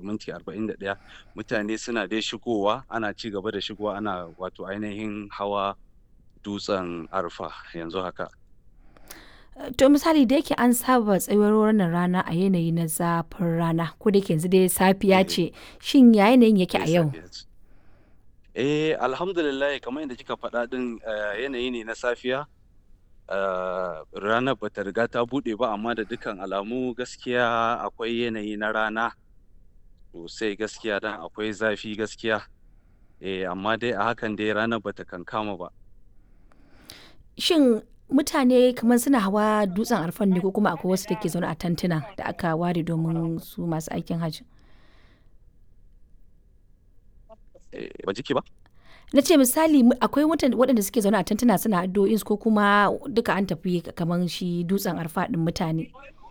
minti arba'in da ɗaya mutane suna dai shigowa ana ci gaba da shigowa ana wato ainihin hawa dutsen arfa yanzu haka To misali da yake an saba tsayuwar wannan rana a yanayi na zafin rana ko da yake yanzu dai safiya Eh. ce shin ya yanayin yake a eh yau? safiya ce eh alhamdulillah kamar yadda kika faɗa ɗin eh, yanayi ne na safiya eh, ranar bata riga ta buɗe ba amma da dukkan alamu gaskiya akwai yanayi na rana sosai gaskiya dan akwai zafi gaskiya eh amma dai a hakan dai ranar bata kankama ba Shin mutane kamar suna hawa dutsen arfan ne ko kuma akwai wasu da ke zaune a tantuna da aka ware domin su masu aikin hajji? eh, ba jiki ba Na ce misali mu- akwai mutan- waɗanda suke zaune a tantuna suna addu'o'in su ko kuma duka an tafi kamar shi dutsen arfa ɗin mutane.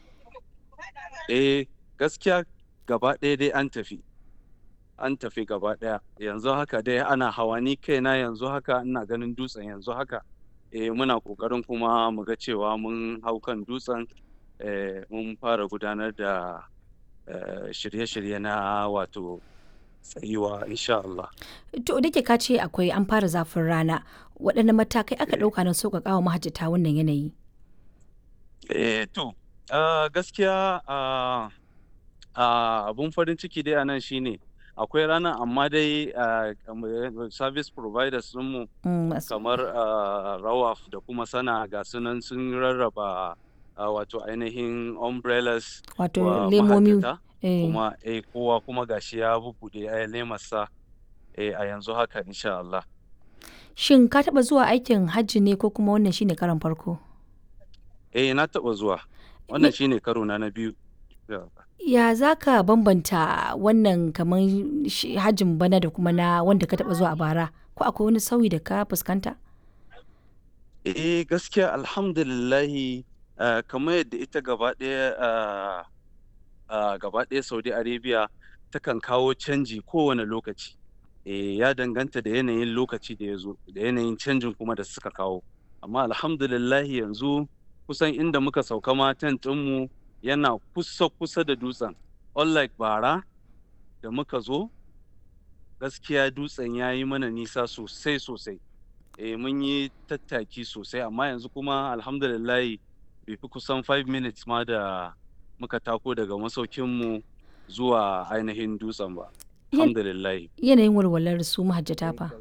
eh gaskiya gaba ɗaya dai an tafi an tafi gaba ɗaya yanzu haka dai ana hawa ni kaina yanzu haka ina ganin dutsen yanzu haka eh muna ƙoƙarin kuma mu ga cewa mun hau kan dutsen eh, mun fara gudanar da eh, shirye-shirye na wato tsayuwa insha Allah To da ke ka ce akwai an fara zafin rana waɗanne matakai aka ɗauka na sauƙaƙa wa mahajjata wannan yanayi? Eh, to, ah, gaskiya ah, ah, abun farin ciki dai a nan shine akwai rana amma dai ah, kamar service providers ɗinmu Mm, masu- kamar ah, Rawaf da kuma Sana ga sunan sun rarraba ah, wato ainihin umbrellas Wato wa lemomi. mahajjata eh. kuma eh, kowa kuma gashi ya bubbuɗe eh, lemarsa eh, a yanzu haka insha Allah. Shin ka taɓa zuwa aikin hajji ne ko kuma wannan shine karon farko? Eh, na taɓa zuwa. Wannan shine karo na na biyu. Yeah. Ya za ka bambanta wannan kamar shi- hajjin bana da kuma na wanda ka taɓa zuwa a bara? Ko akwai wani sauyi da ka fuskanta? Eh gaskiya alhamdulillahi ah, kamar yadda ita gaba ɗaya ah, ah, gaba ɗaya Saudi Arabia takan kawo canji kowane lokaci. Eh ya danganta da yanayin lokaci da ya zo da yanayin canjin kuma da suka kawo. Amma alhamdulillahi yanzu kusan inda muka sauka ma tent ɗinmu yana kusa kusa da dutsen. Unlike bara da muka zo gaskiya dutsen ya yi mana nisa sosai sosai. eh mun yi tattaki sosai amma yanzu kuma alhamdulillahi bai fi kusan 5 minutes ma da muka tako daga masaukinmu zuwa ainihin dutsen ba Yan- alhamdulillahi Yanayin walwalar su mahajjata fa.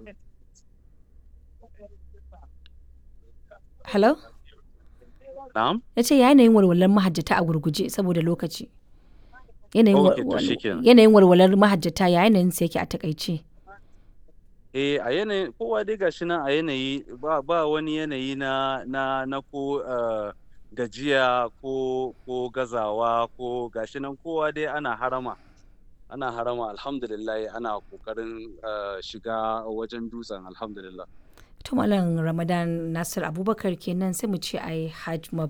Hello? na'am Ya ce yanayin walwalar mahajjata a gurguje saboda lokaci. Yanayin wa- Okay, to wal- shikenan. yanayin walwalar mahajjata ya yanayin sa yake a takaice. eh a yanayin kowa dai gashi nan a yanayi ba, ba wani yanayi na na na ko eh, gajiya ko ko gazawa ko gashi nan kowa dai ana harama ana harama alhamdulillahi ana kokarin eh, shiga wajen dutsen alhamdulillah To Malam Ramadan Nasir Abubakar kenan sai mu ce ai Hajj Mubarak.